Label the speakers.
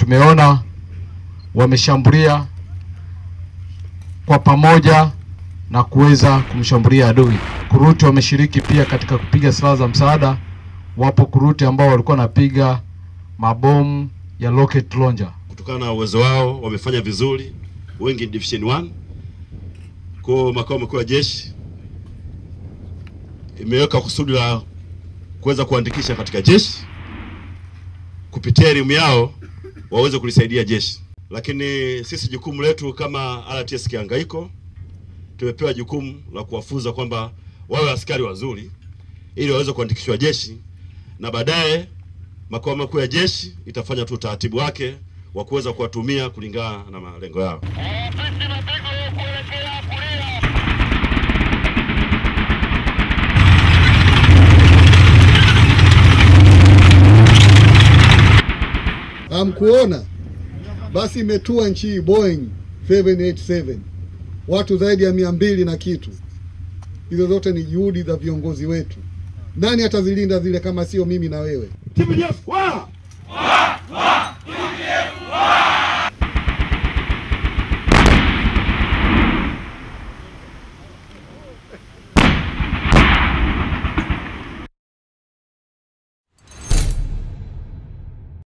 Speaker 1: tumeona wameshambulia kwa pamoja na kuweza kumshambulia adui. Kuruti wameshiriki pia katika kupiga silaha za msaada. Wapo kuruti ambao walikuwa wanapiga mabomu ya rocket launcher.
Speaker 2: Kutokana na uwezo wao wamefanya vizuri, wengi ni division 1. Kwa makao makuu ya jeshi imeweka kusudi la kuweza kuandikisha katika jeshi kupitia elimu yao waweze kulisaidia jeshi. Lakini sisi jukumu letu kama RTS Kihangaiko tumepewa jukumu la kuwafunza kwamba wawe askari wazuri ili waweze kuandikishwa jeshi, na baadaye makao makuu ya jeshi itafanya tu utaratibu wake wa kuweza kuwatumia kulingana na malengo yao.
Speaker 3: Hamkuona? Basi imetua nchi hii Boeing 787 watu zaidi ya mia mbili na kitu. Hizo zote ni juhudi za viongozi wetu. Nani atazilinda zile kama sio mimi na wewe?
Speaker 4: TPDF wa